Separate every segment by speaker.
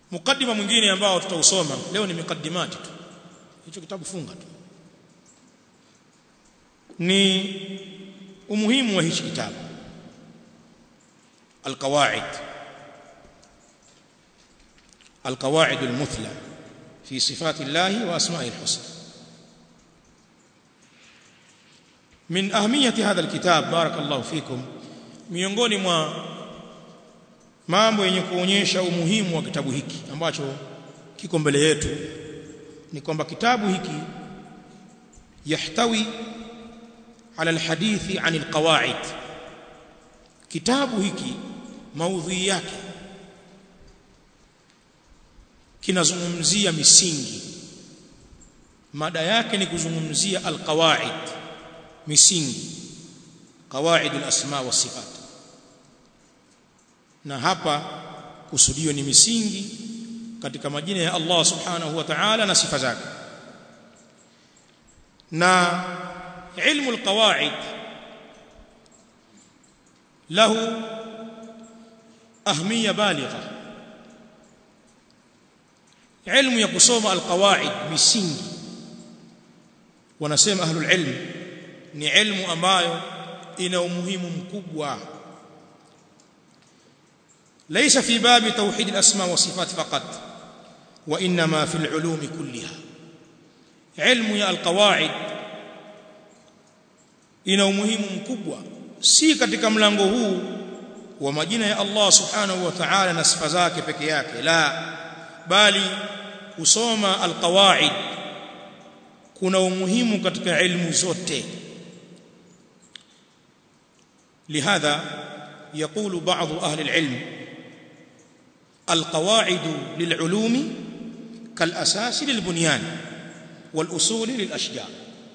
Speaker 1: mukaddima mwingine ambao tutausoma leo ni mukaddimati tu hicho kitabu funga tu ni umuhimu wa hichi kitabu alqawaid alqawaid almuthla fi sifati llahi wa asma'i alhusna min ahmiyati hadha alkitab barakallahu fikum miongoni mwa mambo yenye kuonyesha umuhimu wa kitabu hiki ambacho kiko mbele yetu ni kwamba kitabu hiki yahtawi ala alhadithi an alqawaid kitabu hiki maudhui yake kinazungumzia misingi mada yake ni kuzungumzia alqawaid misingi qawaid alasma wa sifat na hapa kusudio ni misingi katika majina ya Allah subhanahu wa ta'ala na sifa zake na ilmu alqawaid له أهمية بالغة علم يقصوم القواعد misingi wanasema ahlul ilm ni ilmu ambayo ina umuhimu mkubwa ليس في باب توحيد الأسماء والصفات فقط وإنما في العلوم كلها علم يا القواعد ina umuhimu mkubwa si katika mlango huu wa majina ya Allah subhanahu wa ta'ala na sifa zake peke yake la bali kusoma alqawaid kuna umuhimu katika ilmu zote لهذا يقول بعض أهل العلم القواعد للعلوم كالأساس للبنيان والأصول للأشجار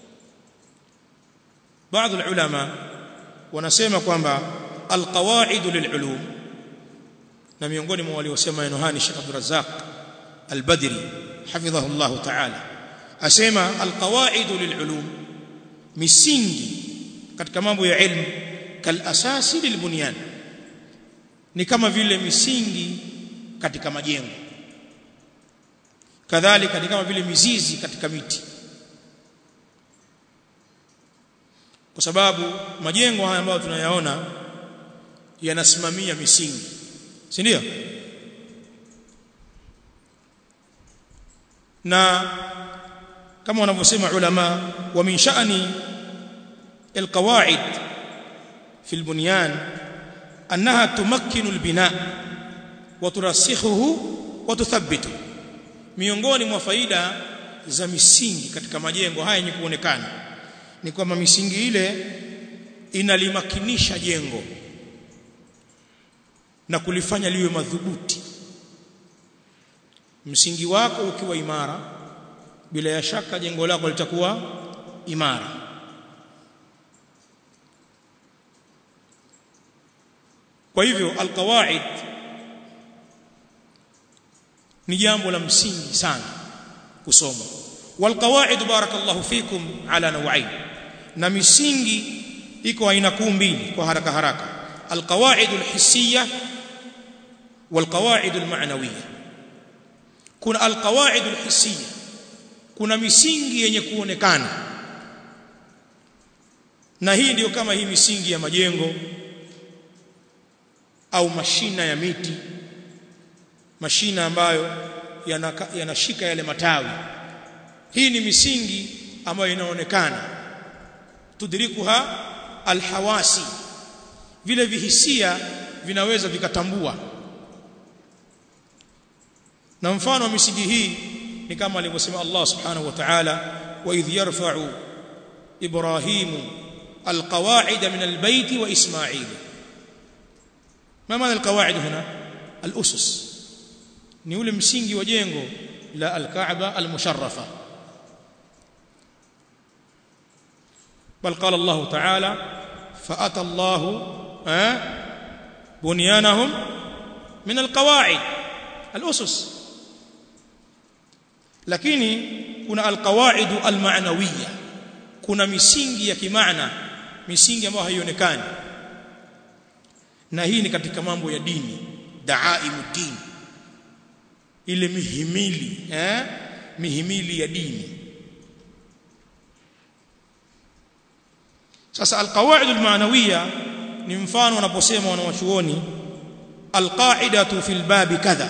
Speaker 1: بعض العلماء wanasema kwamba alqawaidu lilulum na miongoni mwa waliosema neno hani Sheikh Abdul Razzaq Al-Badri hafidhahu Allah ta'ala asema alqawaidu lilulum misingi katika mambo ya ilmu kal asasi lilbunyan ni kama vile misingi katika majengo kadhalika ni kama vile mizizi katika miti kwa sababu majengo haya ambayo tunayaona yanasimamia misingi si ndio na kama wanavyosema ulama wa min sha'ni alqawaid fi albunyan annaha tumakkinu albina wa turasikhuhu wa tuthabbitu miongoni mwa faida za misingi katika majengo haya yenye kuonekana ni kwamba misingi ile inalimakinisha jengo na kulifanya liwe madhubuti msingi wako ukiwa imara bila ya shaka jengo lako litakuwa imara kwa hivyo alqawaid ni jambo la msingi sana kusoma walqawaid barakallahu fikum ala nawain na misingi iko aina kuu mbili kwa haraka haraka alqawaid alhissiyah walqawaid almaanawiyah kuna alqawaid alhissiyah kuna misingi yenye kuonekana na hii ndiyo kama hii misingi ya majengo au mashina ya miti mashina ambayo yanashika yale matawi hii ni misingi ambayo inaonekana tudrikuha alhawasi vile vihisia vinaweza vikatambua na mfano wa misingi hii ni kama alivyosema Allah subhanahu wa ta'ala wa idh yarfa'u ibrahimu alqawa'ida min albayt wa isma'il ما معنى القواعد هنا الأسس ni ule msingi wa jengo la al-Kaaba al-musharrafa bal qala Allah ta'ala fa ata Allah bunyanahum min al-qawa'id al-usus lakini kuna al-qawa'id al-ma'nawiyya kuna misingi ya kimaana misingi ambayo haionekani na hii ni katika mambo ya dini daaimu dini ile mihimili eh mihimili ya dini sasa alqawaid almaanawiya ni mfano wanaposema wanawachuoni alqaidatu fil babi kadha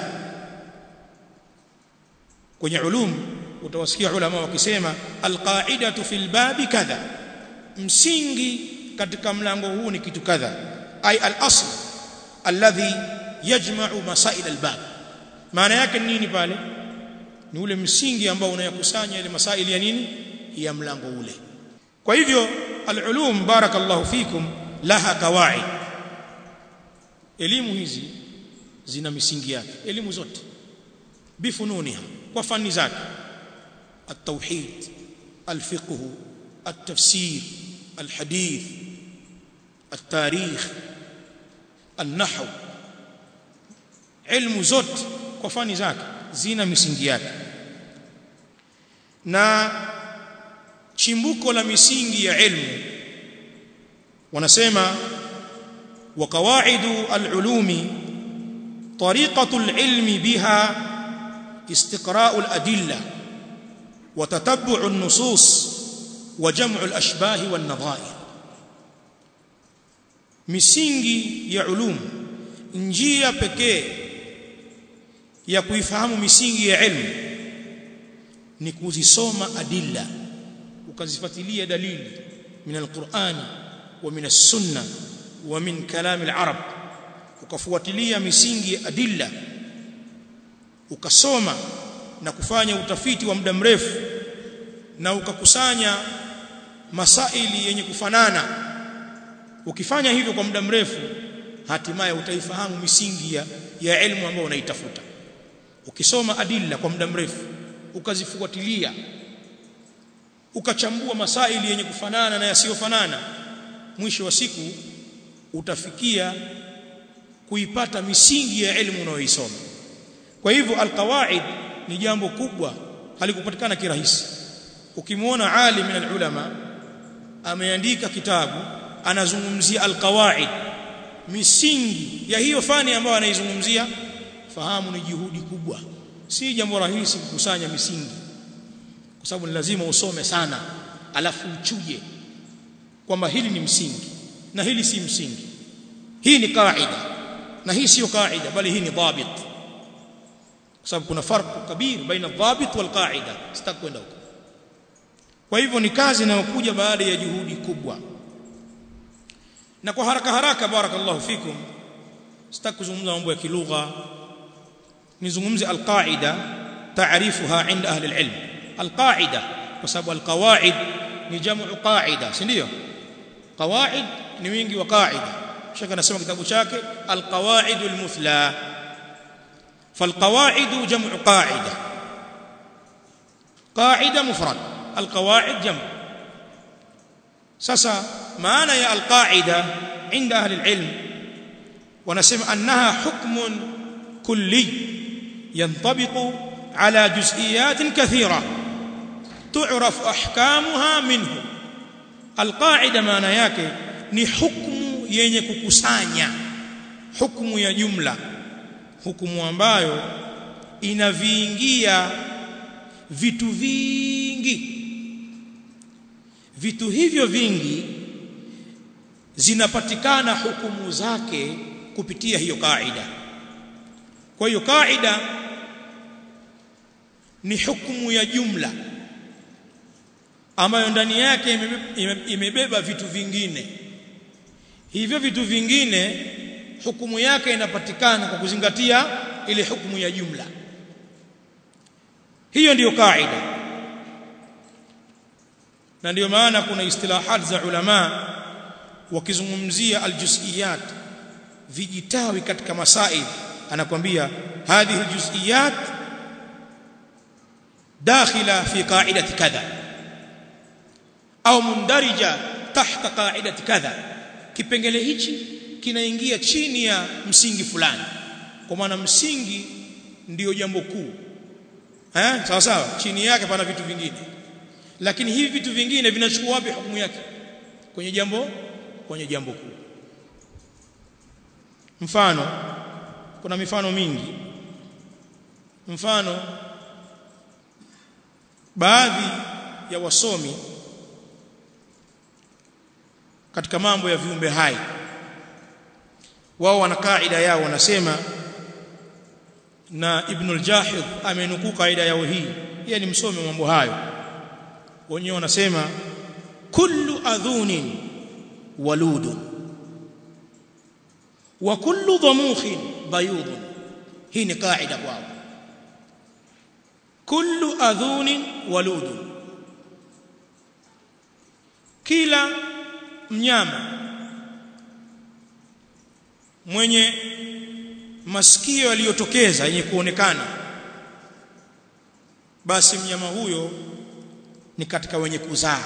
Speaker 1: kwenye ulum utawasikia ulama wakisema alqaidatu fil babi kadha msingi katika mlango huu ni kitu kadha ay al-asl alladhi yajma'u masail al-bab maana yake ni nini pale ni ule msingi ambao unayakusanya ile masaili ya nini ya mlango ule kwa hivyo al-ulum barakallahu fikum laha qawaid elimu hizi zina misingi yake elimu zote bifununiha kwa fani zake التوحيد الفقه التفسير الحديث التاريخ النحو علم zote kwa fani zake zina misingi yake na chimbuko la misingi ya ilmu wanasema wa qawaidu al-ulumi tariqatu al-ilmi biha istiqra'u al-adilla wa tatabbu'u an-nusus wa jam'u al-ashbah wan-nadha'ir misingi ya ulum njia pekee ya kuifahamu misingi ya ilmu ni kuzisoma adilla ukazifuatilia dalili min alquran wa min as-sunnah wa min kalam al-arab ukafuatilia misingi ya adilla ukasoma na kufanya utafiti wa muda mrefu na ukakusanya masaili yenye kufanana ukifanya hivyo kwa muda mrefu hatimaye utaifahamu misingi ya, ya elimu ambayo unaitafuta ukisoma adilla kwa muda mrefu ukazifuatilia ukachambua masaili yenye kufanana na yasiyofanana mwisho wa siku utafikia kuipata misingi ya elimu unayoisoma kwa hivyo alqawaid ni jambo kubwa halikupatikana kirahisi ukimwona alim min alulama ameandika kitabu anazungumzia alqawaid misingi ya hiyo fani ambayo anaizungumzia fahamu ni juhudi kubwa si jambo rahisi kukusanya misingi kwa sababu ni lazima usome sana alafu uchuje kwamba hili ni msingi na hili si msingi hii ni kaida na hii sio kaida bali hii ni dhabit kwa sababu kuna farq kabir baina dhabit wal qaida sitakwenda huko kwa hivyo ni kazi inayokuja baada ya juhudi kubwa na kwa haraka haraka barakallahu fikum sitaki kuzungumza mambo ya kilugha nizungumze alqaida taarifuha inda ahli alilm alqaida kwa sababu alqawaid ni jamu qaida si ndio qawaid ni wingi wa qaida shaka nasema kitabu chake alqawaid almuthla فالقواعد جمع قاعده قاعده مفرد القواعد جمع sasa maana ya alqaida inda ahli alilm wanasema annaha hukmun kulli yantabiqu ala juz'iyat kathira tu'raf ahkamuha minhu alqaida maana yake ni hukumu yenye kukusanya hukumu ya jumla hukumu ambayo inaviingia vitu vingi vitu hivyo vingi zinapatikana hukumu zake kupitia hiyo kaida kwa hiyo kaida ni hukumu ya jumla ambayo ndani yake imebeba vitu vingine hivyo vitu vingine hukumu yake inapatikana kwa kuzingatia ile hukumu ya jumla hiyo ndiyo kaida na ndiyo maana kuna istilahat za ulama wakizungumzia aljuz'iyat vijitawi katika masail anakwambia hadhihi aljuz'iyat dakhila fi qa'idati kadha au mundarija tahta qa'idati kadha kipengele hichi kinaingia chini ya msingi fulani kwa maana msingi ndiyo jambo kuu eh sawa sawa chini yake pana vitu vingine lakini hivi vitu vingine vinachukua wapi hukumu yake kwenye jambo kwenye jambo kuu mfano kuna mifano mingi mfano baadhi ya wasomi katika mambo ya viumbe hai wao wana kaida yao wanasema na Ibn al-Jahid amenukuu kaida yao hii yeye ni msomi wa mambo hayo wenyewe wanasema kullu adhunin waludun wa kullu dhamukhin bayudun hii ni kaida kwao kullu adhunin waludun kila mnyama mwenye masikio yaliyotokeza yenye kuonekana basi mnyama huyo ni katika wenye kuzaa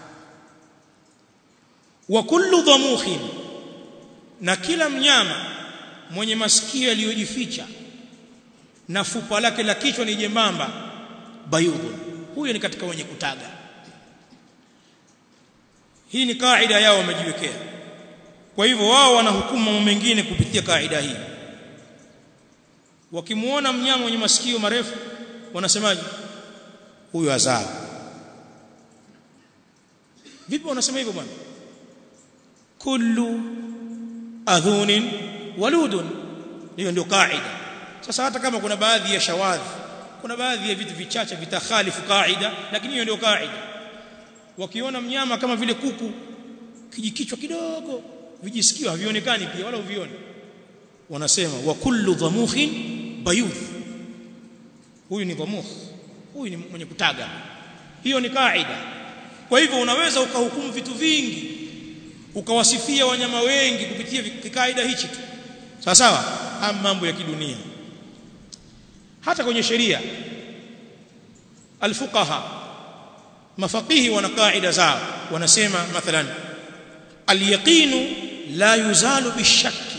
Speaker 1: wa kullu dhamukhin na kila mnyama mwenye masikio yaliyojificha na fupa lake la kichwa ni jembamba bayudhun huyo ni katika wenye kutaga hii ni kaida yao wamejiwekea kwa hivyo wao wanahukumu mambo mengine kupitia kaida hii wakimuona mnyama mwenye masikio marefu wanasemaje huyo azaa vipi wanasema hivyo bwana kullu adhunin waludun hiyo ndio kaida sasa hata kama kuna baadhi ya shawadhi kuna baadhi ya vitu vichache vitakhalifu kaida lakini hiyo ndio kaida wakiona mnyama kama vile kuku kijikichwa kidogo vijisikio havionekani pia wala uvioni wanasema wa kullu dhamukhin bayudh huyu ni dhamukh huyu ni mwenye kutaga hiyo ni kaida kwa hivyo unaweza ukahukumu vitu vingi ukawasifia wanyama wengi kupitia kaida hichi tu sawa sawa haya mambo ya kidunia hata kwenye sheria alfuqaha mafaqihi wana kaida zao wanasema mathalan alyaqinu la yuzalu bishakki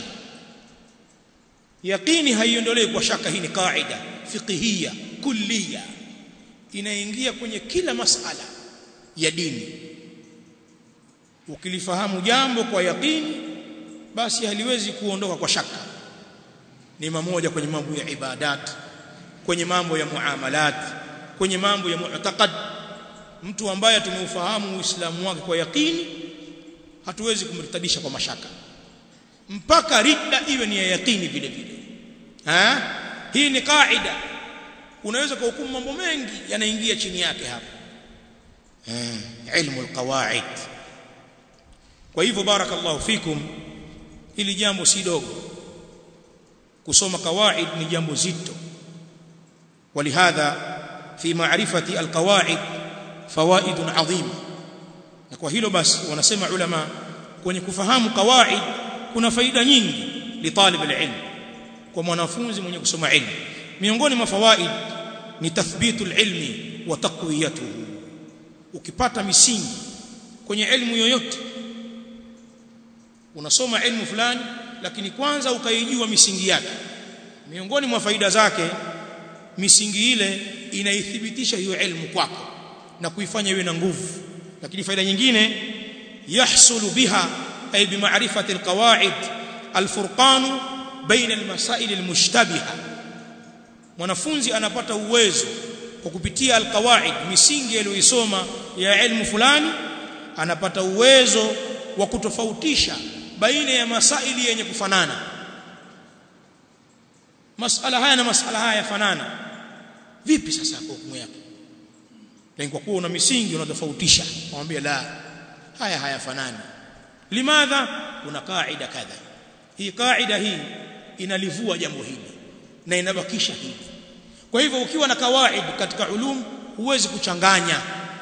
Speaker 1: yaqini haiondolewi kwa shaka hii ni kaida fiqhiyya kulliya inaingia kwenye kila masala ya dini ukilifahamu jambo kwa yaqini basi haliwezi kuondoka kwa shaka ni mamoja kwenye mambo ya ibadat kwenye mambo ya muamalat kwenye mambo ya mu'taqad mtu ambaye tumeufahamu uislamu wake kwa yaqini hatuwezi kumrtadisha kwa mashaka mpaka ridda iwe ni ya yaqini vile vile ha hii ni kaida unaweza kuhukumu mambo mengi yanaingia chini yake hapa ilmu alqawaid kwa hivyo barakallahu fikum hili jambo si dogo kusoma kawaid ni jambo zito ولهذا في معرفة القواعد فوائد عظيمة na kwa hilo basi wanasema ulama kwenye kufahamu kawaid kuna faida nyingi li talib alilm kwa mwanafunzi mwenye kusoma ilmu miongoni mwa fawaid ni tathbitul ilmi wa taqwiyatuhu ukipata misingi kwenye elimu yoyote unasoma elimu fulani lakini kwanza ukaijua misingi yake miongoni mwa faida zake misingi ile inaithibitisha hiyo elimu kwako na kuifanya iwe na nguvu lakini faida nyingine yahsulu biha ay bimaarifati alqawaid alfurqan baina almasail almushtabiha mwanafunzi anapata uwezo kwa kupitia alqawaid misingi aliyoisoma ya elimu fulani anapata uwezo wa kutofautisha baina ya masaili yenye kufanana masala haya na masala haya yafanana vipi sasa kwa hukumu yake lakini kwa kuwa una misingi unatofautisha mwambie la haya hayafanani limadha kuna kaida kadha hii kaida hii inalivua jambo hili na inabakisha hili kwa hivyo ukiwa na kawaid katika ulum huwezi kuchanganya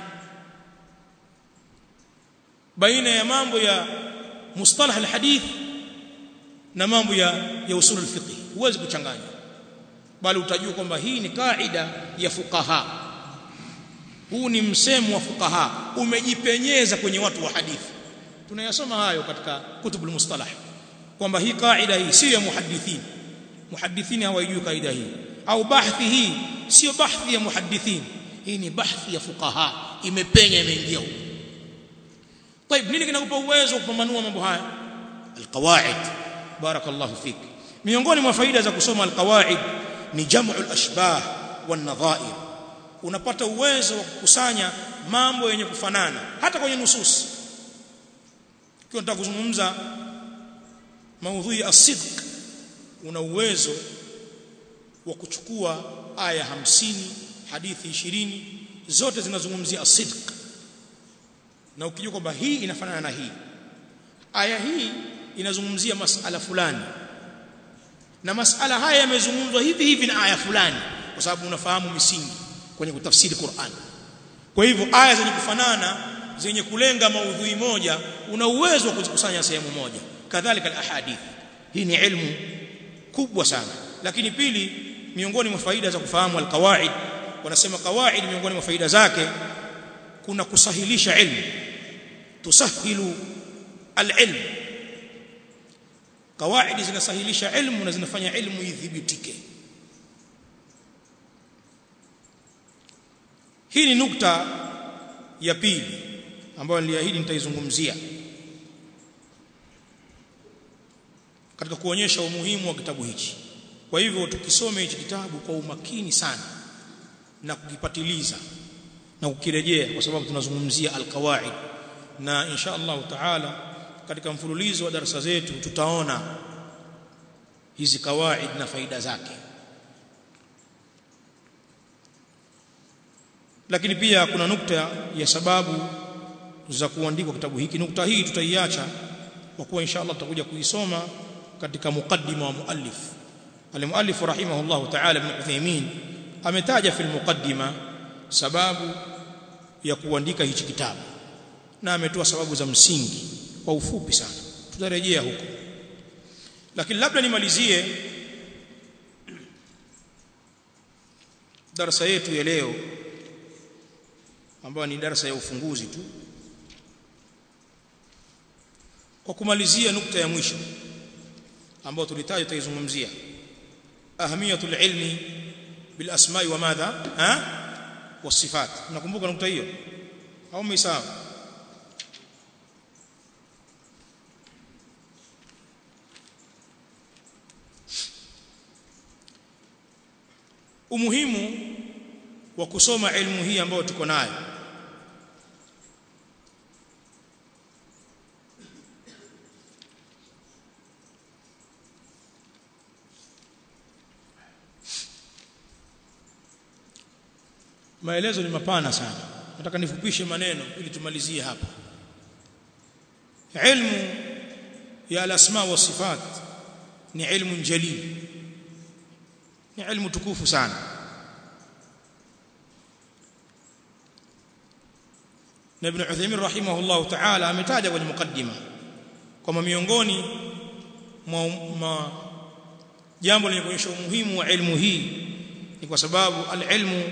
Speaker 1: baina ya mambo ya mustalah alhadith na mambo ya ya usul alfiqh huwezi kuchanganya bali utajua kwamba hii ni kaida ya fuqaha huu ni msemo wa fuqaha umejipenyeza kwenye watu wa hadithi tunayasoma hayo katika kutubul mustalah kwamba hii kaida hii sio ya muhaddithin muhaddithin hawajui kaida hii au bahthi hii sio bahthi ya muhaddithin hii ni bahthi ya fuqaha imepenya imeingia huko طيب nini kinakupa uwezo kupambanua mambo haya alqawaid barakallahu fik miongoni mwa faida za kusoma alqawaid ni jam'u al-ashbah wan-nadha'ir unapata uwezo wa kukusanya mambo yenye kufanana hata kwenye nusus ukiwa unataka kuzungumza maudhui ya sidq una uwezo wa kuchukua aya hamsini hadithi ishirini zote zinazungumzia asidq na ukijua kwamba hii inafanana na hii aya hii inazungumzia masala fulani na masala haya yamezungumzwa hivi hivi na aya fulani kwa sababu unafahamu misingi kwenye kutafsiri Qur'an kwa hivyo aya zenye kufanana zenye kulenga maudhui moja una uwezo wa kuzikusanya sehemu moja kadhalika al-ahadith hii ni ilmu kubwa sana lakini pili miongoni mwa faida za kufahamu al-qawaid wanasema qawaid miongoni mwa faida zake kuna kusahilisha ilmu tusahilu al-ilm qawaid zinasahilisha ilmu na zinafanya ilmu idhibitike hii ni nukta ya pili ambayo niliahidi nitaizungumzia katika kuonyesha umuhimu wa kitabu hichi kwa hivyo tukisome hichi kitabu kwa umakini sana na kukipatiliza na kukirejea kwa sababu tunazungumzia alqawaid na insha Allah taala katika mfululizo wa darasa zetu tutaona hizi kawaid na faida zake lakini pia kuna nukta ya sababu za kuandikwa kitabu hiki nukta hii tutaiacha kwa kuwa insha Allah tutakuja kuisoma katika mukaddima wa muallif al-muallif rahimahullah ta'ala ibn Uthaymeen ametaja fil muqaddima sababu ya kuandika hichi kitabu na ametoa sababu za msingi kwa ufupi sana tutarejea huko lakini labda nimalizie darasa yetu ya leo ambayo ni darasa ya ufunguzi tu kwa kumalizia nukta ya mwisho ambayo tulitaja tutaizungumzia ahamiyatul ilmi bil asma'i wa madha ha wasifat nakumbuka nukta hiyo au msahau umuhimu wa kusoma elimu hii ambayo tuko nayo maelezo ni mapana sana nataka nifupishe maneno ili tumalizie hapa ilmu ya al-asma wa sifat ni ilmu jalil ni ilmu tukufu sana na ibn Uthaymeen rahimahullah ta'ala ametaja kwenye mukaddima kwamba miongoni mwa jambo lenye kuonyesha umuhimu wa ilmu hii ni kwa sababu al-ilmu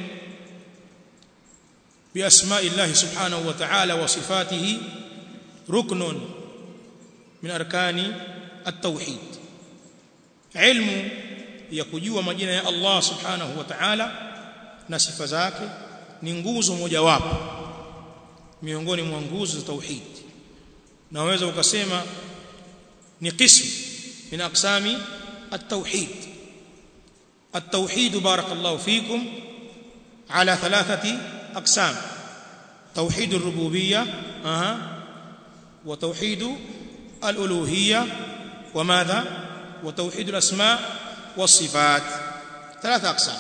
Speaker 1: بأسماء الله سبحانه وتعالى وصفاته ركن من أركان التوحيد علم يكجوا مجينا يا الله سبحانه وتعالى na sifa zake ni nguzo mojawapo miongoni mwa nguzo za tauhid naweza ukasema ni qism min aqsami at-tauhid at-tauhid barakallahu fikum ala thalathati أقسام توحيد الربوبية أه. وتوحيد الألوهية وماذا وتوحيد الأسماء والصفات ثلاثة أقسام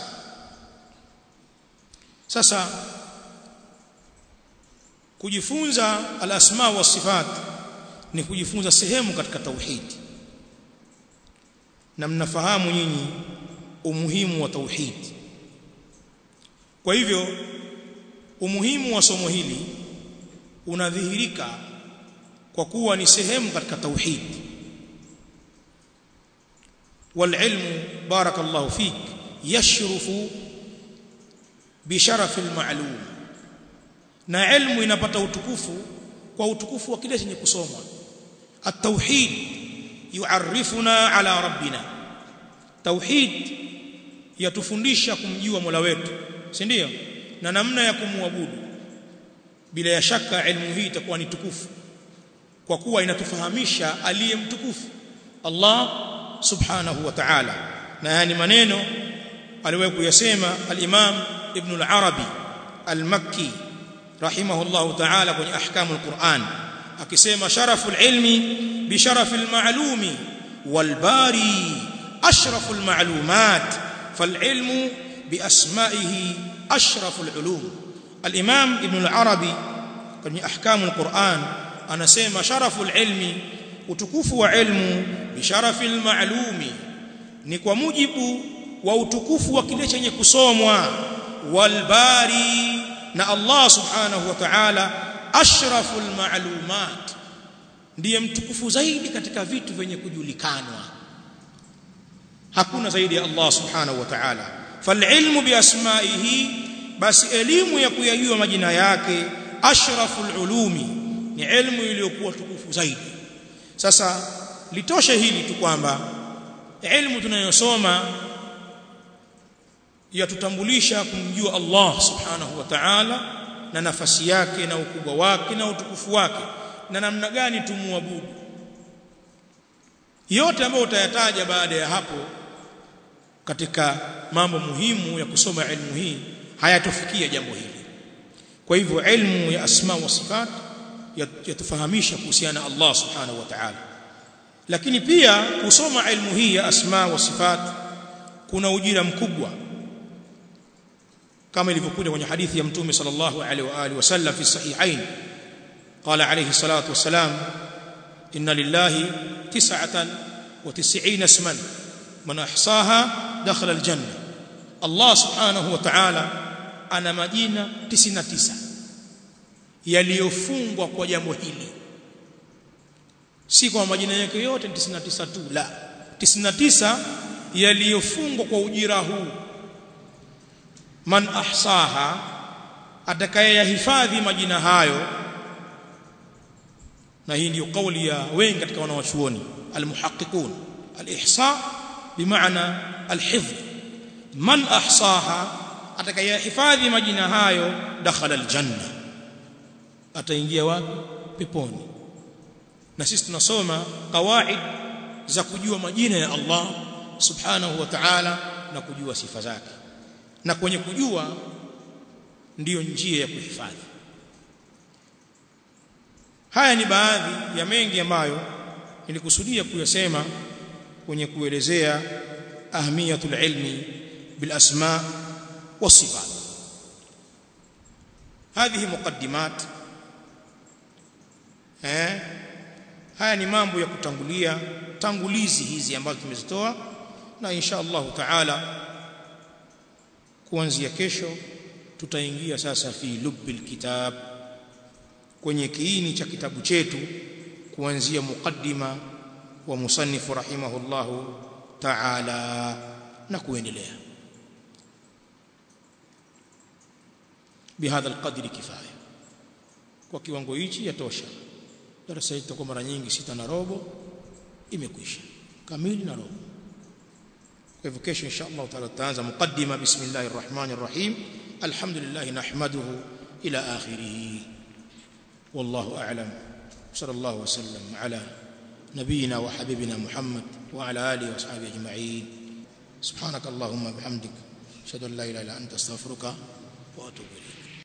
Speaker 1: sasa kujifunza al-asma wa sifat ni kujifunza sehemu katika tauhid na mnafahamu nyinyi umuhimu wa tauhid kwa hivyo umuhimu wa somo hili unadhihirika kwa kuwa ni sehemu katika tauhid والعلم بارك الله فيك يشرف بشرف المعلوم na ilmu inapata utukufu kwa utukufu wa kile chenye kusomwa at-tauhid yu'arrifuna ala rabbina tauhid yatufundisha kumjua Mola wetu si ndio na namna ya kumwabudu bila ya shaka elimu hii itakuwa ni tukufu kwa kuwa inatufahamisha aliye mtukufu Allah subhanahu wa ta'ala na yani maneno aliwahi kuyasema al-Imam Ibn al-Arabi al-Makki rahimahullah ta'ala kwenye ahkamu al-Qur'an akisema sharafu al-ilmi bi sharafi al-ma'lumi wal-bari ashrafu al-ma'lumat fal-ilmu bi asma'ihi ashrafu al-ulum al-Imam Ibn al-Arabi kwenye ahkamu al-Qur'an anasema sharafu al-ilmi utukufu wa ilmu bi sharafi al-ma'lumi ni kwa mujibu wa utukufu wa kile chenye kusomwa walbari na Allah subhanahu wa ta'ala ashraful ma'lumat ndiye mtukufu zaidi katika vitu vyenye kujulikanwa hakuna zaidi ya Allah subhanahu wa ta'ala falilmu biasmaihi basi elimu ya kuyajua majina yake ashraful ulumi ni elimu iliyokuwa tukufu zaidi sasa litoshe hili tu kwamba elimu tunayosoma yatutambulisha kumjua Allah subhanahu wa ta'ala na nafasi yake na ukubwa wake na utukufu wake na namna gani tumuabudu yote ambayo utayataja baada ya hapo katika mambo muhimu ya kusoma elimu hii hayatofikia jambo hili kwa hivyo elimu ya asma wa sifat yatufahamisha kuhusiana na Allah subhanahu wa ta'ala lakini pia kusoma elimu hii ya asma wa sifat kuna ujira mkubwa kama ilivyokuja kwenye hadithi ya mtume sallallahu alaihi wa alihi wasallam fi sahihain qala alayhi salatu wassalam inna lillahi tis'atan wa tis'ina isman man ahsaha dakhala aljanna Allah subhanahu wa ta'ala ana majina 99 yaliyofungwa kwa jambo hili si kwa majina yake yote 99 tu la 99 yaliyofungwa kwa ujira huu man ahsaha atakayeyahifadhi majina hayo na hii ndio kauli ya wengi katika wanawachuoni almuhaqqiqun alihsa bimaana alhifdh man ahsaha atakayeyahifadhi majina hayo dakhala aljanna ataingia wapi peponi na sisi tunasoma kawaid za kujua majina ya Allah subhanahu wa ta'ala na kujua sifa zake na kwenye kujua ndiyo njia ya kuhifadhi haya ni baadhi ya mengi ambayo nilikusudia kuyasema kwenye kuelezea ahmiyatul ilmi bil asma was sifat هذه مقدمات eh haya ni mambo ya kutangulia tangulizi hizi ambazo tumezitoa na insha Allah taala kuanzia kesho tutaingia sasa fi lubbil kitab kwenye kiini cha kitabu chetu kuanzia muqaddima wa musannifu rahimahullahu ta'ala na kuendelea bihadha alqadri kifaya kwa kiwango hichi yatosha darasa hili tutakuwa mara nyingi sita na robo imekwisha kamili na robo kwa hivyo kesho insha Allah taala tutaanza muqaddima bismillahir rahmanir rahim alhamdulillah nahmaduhu ila akhirih wallahu a'lam sallallahu wasallam ala نبينا وحبيبنا محمد وعلى اله واصحابه اجمعين سبحانك اللهم وبحمدك اشهد ان لا اله الا انت استغفرك واتوب اليك